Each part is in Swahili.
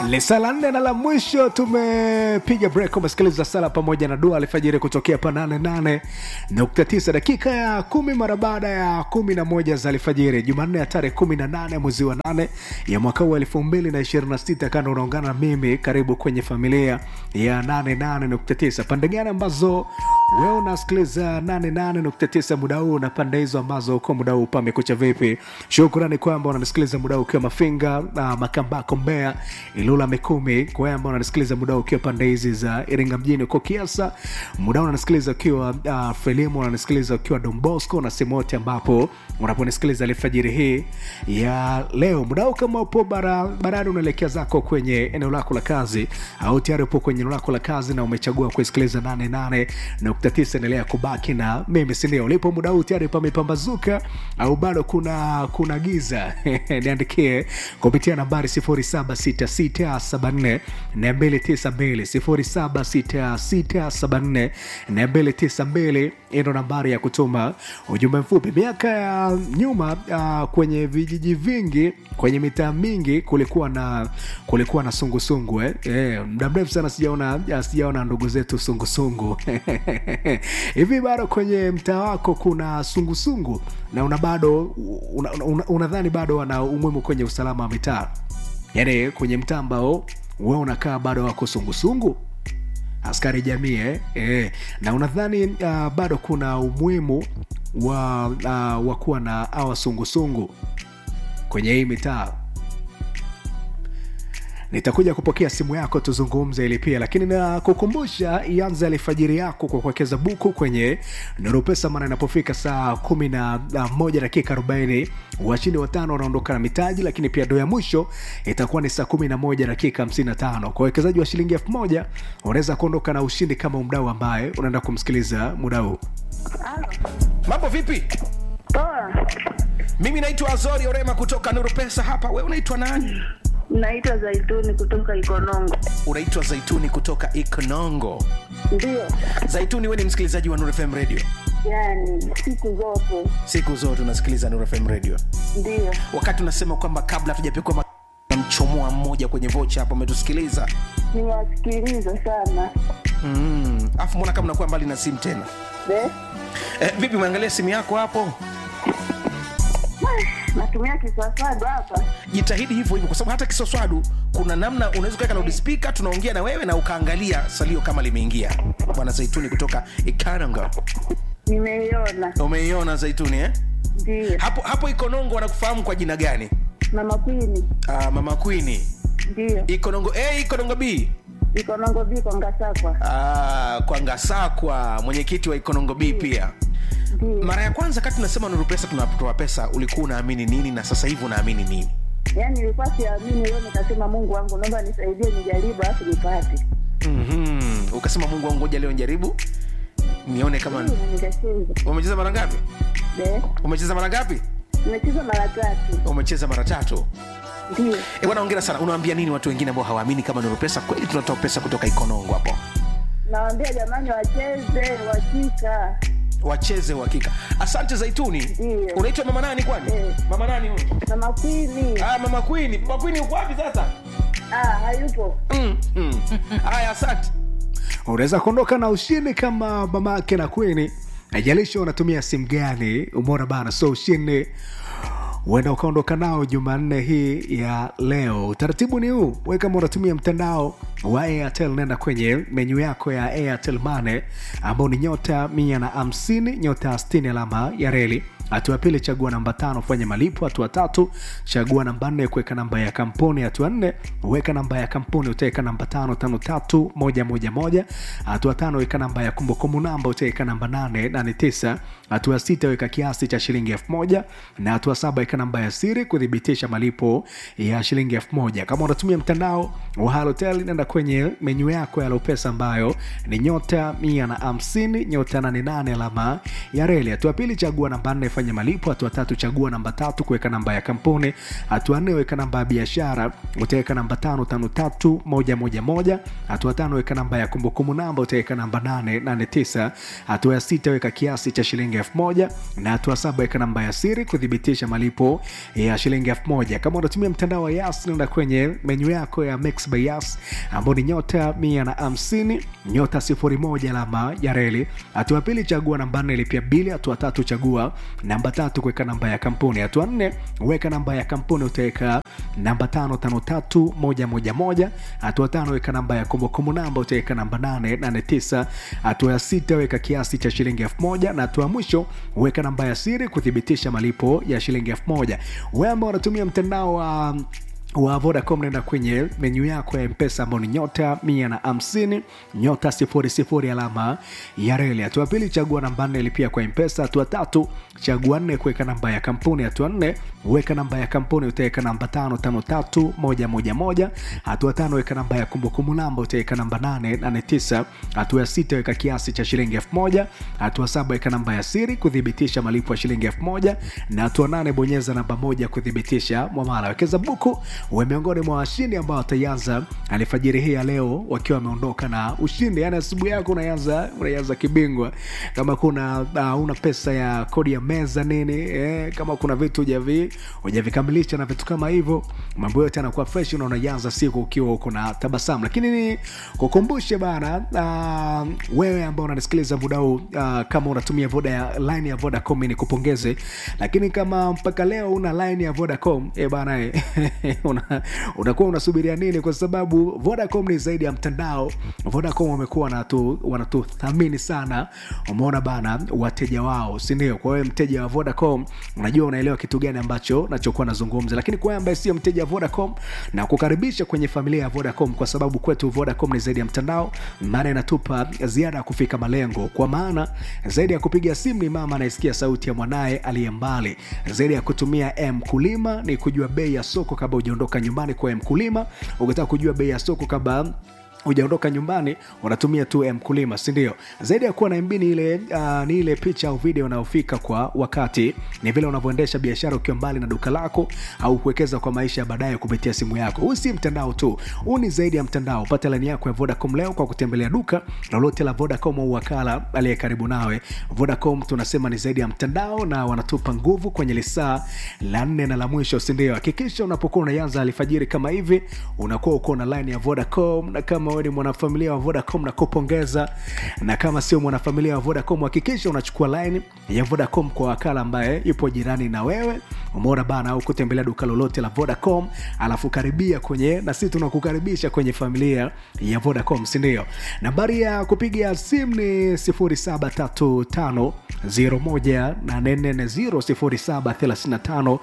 Lisala nne na la mwisho tumepiga break. Umesikiliza sala pamoja na dua alfajiri kutokea pa 88.9 dakika ya kumi mara baada ya kumi na moja za alfajiri Jumanne ya tarehe 18 mwezi wa 8 ya mwaka huu 2026. Kando unaungana na mimi, karibu kwenye familia ya 88.9 pande gani ambazo wewe unasikiliza 88.9 muda huu na pande hizo ambazo uko muda huu pamekucha vipi? Shukrani kwamba unanisikiliza muda huu ukiwa Mafinga, uh, Makambako, Mbeya, Ilula, Mikumi. Kwa wewe ambao unanisikiliza muda huu ukiwa pande hizi za Iringa mjini uko Kiasa, muda huu unanisikiliza ukiwa uh, Frelimu, unanisikiliza ukiwa Don Bosco na sehemu yote ambapo unaponisikiliza alfajiri hii ya leo. Muda huu kama upo barabarani unaelekea zako kwenye eneo lako la kazi au tayari upo kwenye eneo lako la kazi na umechagua kuisikiliza 88.9, endelea kubaki na mimi, si ndio? Ulipo muda huu tayari pamepambazuka au bado kuna kuna giza? Niandikie kupitia nambari 076674 292 076674 ndo nambari ya kutuma ujumbe mfupi. Miaka ya nyuma uh, kwenye vijiji vingi, kwenye mitaa mingi kulikuwa na kulikuwa na sungusungu eh. Eh, muda mrefu sana sijaona sijaona ndugu zetu sungusungu hivi bado kwenye mtaa wako kuna sungusungu na una bado unadhani una, una, una bado wana umuhimu kwenye usalama wa mitaa, yaani kwenye mtaa ambao wewe unakaa bado wako sungusungu askari jamii eh? Eh. na unadhani uh, bado kuna umuhimu wa uh, wa kuwa na awa sungusungu kwenye hii mitaa nitakuja kupokea simu yako tuzungumze ili pia lakini nakukumbusha ianze alfajiri yako kwa kuwekeza buku kwenye Nuru Pesa maana inapofika saa kumi na moja dakika arobaini washindi watano wanaondoka na mitaji lakini pia do ya mwisho itakuwa ni saa kumi na moja dakika hamsini na tano kwa uwekezaji wa shilingi elfu moja unaweza kuondoka na ushindi kama mdau ambaye unaenda kumsikiliza muda huu mambo vipi Poa, mimi naitwa azori orema kutoka nuru pesa hapa we unaitwa nani naitwa Zaituni kutoka Ikonongo. unaitwa zaituni kutoka ikonongo Ndio, zaituni we ni msikilizaji wa nuru fm radio yani siku zote siku zote unasikiliza nuru fm radio ndio. wakati unasema kwamba kabla hatujapikwa ma- na mchomoa mmoja kwenye vocha hapo umetusikiliza Niwasikiliza sana mm. afu mbona kama unakuwa mbali na simu tena de eh, vipi umeangalia simu yako hapo natumia kiswaswadu hapa. jitahidi hivyo hivyo kwa sababu hata kisoswadu kuna namna unaweza ukaweka laudispika tunaongea na wewe na ukaangalia salio kama limeingia bwana zaituni kutoka ikananga Nimeiona umeiona zaituni eh? ndio. hapo hapo ikonongo wanakufahamu kwa jina gani Mama Kwini uh, mama kwini ndio. ikonongo a ikonongo b Ikonongo biko Ngasakwa uh, kwa ngasakwa mwenyekiti wa ikonongo b pia ndio. mara ya kwanza kati unasema nuru pesa tunatoa pesa ulikuwa unaamini nini na sasa hivi unaamini nini Yani nilikuwa siamini, leo nikasema Mungu wangu, naomba nisaidie, nijaribu alafu nipate. mm-hmm. ukasema mungu wangu ngoja leo njaribu nione kama Ndio, na nikacheza umecheza mara ngapi de. umecheza mara ngapi Nimecheza mara tatu umecheza mara tatu ndio. e bwana ongera sana unawaambia nini watu wengine ambao hawaamini kama nuru pesa kweli tunatoa pesa kutoka ikonongo hapo Nawaambia jamani, wacheze wakika wacheze uhakika asante zaituni Ndiyo. unaitwa mama nani kwani Eh. mama nani huyu Mama Kwini. ah, mama kwini mama kwini uko wapi sasa Ah, hayupo. mm, mm. haya asante unaweza kuondoka na ushindi kama mamake na kwini ajalisha unatumia simu gani umeona bana so ushindi huenda ukaondoka nao jumanne hii ya leo utaratibu ni huu we kama unatumia mtandao wa airtel nenda kwenye menyu yako ya airtel mane ambao ni nyota mia na hamsini nyota 60 alama ya reli hatua ya pili chagua namba tano fanya malipo hatua tatu chagua namba nne kuweka namba ya kampuni hatua nne weka namba ya kampuni utaweka namba tano tano tatu moja moja moja hatua tano weka namba ya kumbukumbu namba utaweka namba nane nane tisa hatua sita weka kiasi cha shilingi elfu moja na hatua saba weka namba ya siri kuthibitisha malipo ya shilingi elfu moja kama unatumia mtandao wa halotel nenda kwenye menyu yako ya lopesa ambayo ni nyota mia na hamsini nyota 88 alama ya reli hatua pili chagua namba nne fanya malipo hatua tatu chagua namba tatu kuweka namba ya kampuni hatua nne weka namba ya biashara utaweka namba tano tano tatu moja moja moja hatua tano weka namba ya kumbukumbu namba utaweka namba nane nane tisa hatua ya sita weka kiasi cha shilingi elfu moja na hatua saba weka namba ya siri kuthibitisha malipo ya shilingi elfu moja kama unatumia mtandao wa yas nenda kwenye menyu yako ya Mix by yas ambao ni nyota mia na hamsini nyota sifuri moja alama ya reli hatua pili chagua namba nne lipia bili hatua tatu chagua namba tatu kuweka namba ya kampuni hatua nne weka namba ya kampuni utaweka namba tano tano tatu moja moja moja hatua tano weka namba ya kumbukumbu namba utaweka namba nane nane tisa hatua ya sita weka kiasi cha shilingi elfu moja na hatua ya mwisho weka namba ya siri kuthibitisha malipo ya shilingi elfu moja wewe ambao unatumia mtandao wa wa vodacom naenda kwenye menyu yako ya mpesa ambao ni nyota mia na hamsini nyota sifuri sifuri alama ya reli hatua pili chagua namba nne lipia kwa mpesa hatua tatu chagua nne kuweka namba ya kampuni hatua nne weka namba ya kampuni utaweka namba tano tano tatu moja moja moja hatua tano weka namba ya kumbukumbu namba utaweka namba nane nane tisa hatua ya sita weka kiasi cha shilingi elfu moja hatua saba weka namba ya siri kuthibitisha malipo ya shilingi elfu moja na hatua nane bonyeza namba moja kuthibitisha mwamala wekeza buku we miongoni mwa washindi ambao wataianza alfajiri hii ya leo wakiwa wameondoka na ushindi yani asubuhi yako unaanza unaanza kibingwa kama kuna uh, una pesa ya kodi ya meza nini eh, kama kuna vitu hujavi hujavikamilisha na vitu kama hivyo mambo yote yanakuwa fresh na unaianza siku ukiwa uko na tabasamu lakini ni kukumbushe bana uh, wewe ambao unanisikiliza muda huu uh, kama unatumia voda ya line ya vodacom ni kupongeze lakini kama mpaka leo una line ya vodacom e bana eh, una, unakuwa unasubiria nini kwa sababu vodacom ni zaidi ya mtandao vodacom wamekuwa wanatu- wanatuthamini sana umeona bana wateja wao sindio kwa hiyo mteja wa vodacom unajua unaelewa kitu gani ambacho nachokuwa nazungumza lakini kwa wewe ambaye sio mteja wa vodacom na kukaribisha kwenye familia ya vodacom kwa sababu kwetu vodacom ni zaidi ya mtandao maana inatupa ziada ya kufika malengo kwa maana zaidi ya kupiga simu ni mama anayesikia sauti ya mwanaye aliye mbali zaidi ya kutumia mkulima ni kujua bei ya soko kabla hujaondoka nyumbani kwa mkulima ukitaka kujua bei ya soko kabla hujaondoka nyumbani unatumia tu mkulima sindio zaidi ya kuwa na mb ni ile, uh, ni ile picha au video unayofika kwa wakati ni vile unavyoendesha biashara ukiwa mbali na duka lako au kuwekeza kwa maisha ya baadaye kupitia simu yako huu si mtandao tu huu ni zaidi ya mtandao pata laini yako ya vodacom leo kwa kutembelea duka lolote la vodacom au wakala aliye karibu nawe vodacom tunasema ni zaidi ya mtandao na wanatupa nguvu kwenye lisaa la nne na la mwisho sindio hakikisha unapokuwa unaianza alfajiri kama hivi unakuwa uko na line ya vodacom na kama wewe ni mwanafamilia wa vodacom na kupongeza na kama sio mwanafamilia wa vodacom hakikisha unachukua line ya vodacom kwa wakala ambaye yupo jirani na wewe umeona bana au kutembelea duka lolote la vodacom alafu karibia kwenye na sisi tunakukaribisha kwenye familia ya vodacom sindio nambari ya kupiga simu ni 0735 01840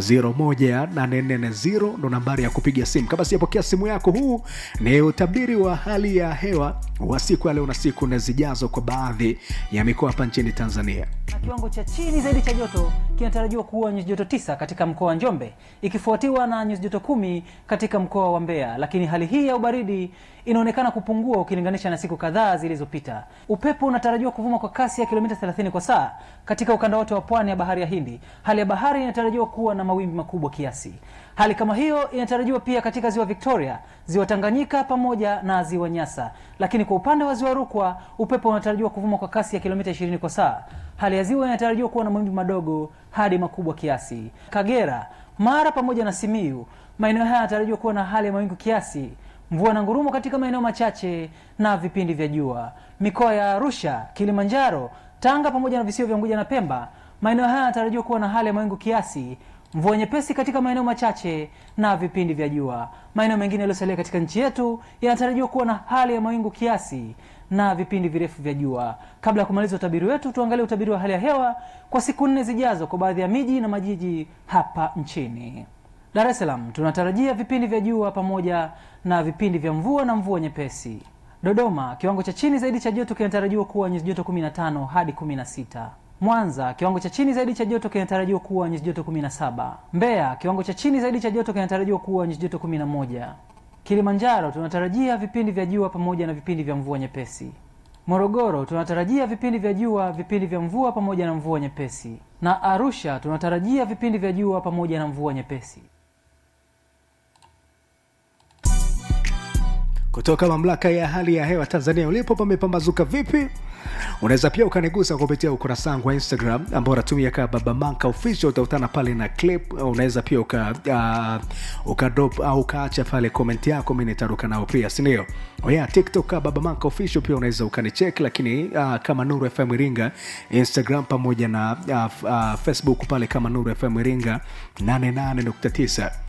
0735 ndo nambari ya kupiga simu kama sijapokea simu yako huu ni utabiri wa hali ya hewa wa siku ya leo na siku na zijazo kwa baadhi ya mikoa hapa nchini tanzania na kiwango cha chini zaidi cha joto kinatarajiwa kuwa nyuzi joto tisa katika mkoa wa njombe ikifuatiwa na nyuzi joto kumi katika mkoa wa mbeya lakini hali hii ya ubaridi inaonekana kupungua ukilinganisha na siku kadhaa zilizopita upepo unatarajiwa kuvuma kwa kasi ya kilomita 30 kwa saa katika ukanda wote wa pwani ya bahari ya hindi hali ya bahari inatarajiwa kuwa na mawimbi makubwa kiasi hali kama hiyo inatarajiwa pia katika ziwa victoria ziwa tanganyika pamoja na ziwa nyasa lakini kwa upande wa ziwa rukwa upepo unatarajiwa kuvuma kwa kasi ya kilomita 20 kwa saa hali ya ziwa inatarajiwa kuwa na mawimbi madogo hadi makubwa kiasi kagera mara pamoja na simiu maeneo haya yanatarajiwa kuwa na hali ya mawingu kiasi mvua na ngurumo katika maeneo machache na vipindi vya jua mikoa ya arusha kilimanjaro tanga pamoja na visiwa vya unguja na pemba maeneo haya yanatarajiwa kuwa na hali ya mawingu kiasi mvua nyepesi katika maeneo machache na vipindi vya jua maeneo mengine yaliyosalia katika nchi yetu yanatarajiwa kuwa na hali ya mawingu kiasi na vipindi virefu vya jua kabla ya kumaliza utabiri wetu tuangalie utabiri wa hali ya hewa kwa siku nne zijazo kwa baadhi ya miji na majiji hapa nchini dar es salaam tunatarajia vipindi vya jua pamoja na vipindi vya mvua na mvua nyepesi dodoma kiwango cha chini zaidi cha joto kinatarajiwa kuwa nyuzi joto 15 hadi 16 mwanza kiwango cha chini zaidi cha joto kinatarajiwa kuwa nyuzi joto 17 mbeya kiwango cha chini zaidi cha joto kinatarajiwa kuwa nyuzi joto 11 kilimanjaro tunatarajia vipindi vya jua pamoja na vipindi vya mvua nyepesi morogoro tunatarajia vipindi vya jua vipindi vya mvua pamoja na mvua nyepesi na Arusha tunatarajia vipindi vya jua pamoja na mvua nyepesi. kutoka mamlaka ya hali ya hewa tanzania ulipo pamepambazuka vipi unaweza pia ukanigusa kupitia ukurasa wangu wa instagram ambao unatumia kaa babamanka official utautana pale na clip unaweza pia uka uh, ukadrop au ukaacha pale komenti yako mi nitaruka nao pia sindio oya tiktok kaa babamanka official pia unaweza ukanichek lakini uh, kama nuru fm iringa instagram pamoja na uh, uh, facebook pale kama nuru fm iringa 88.9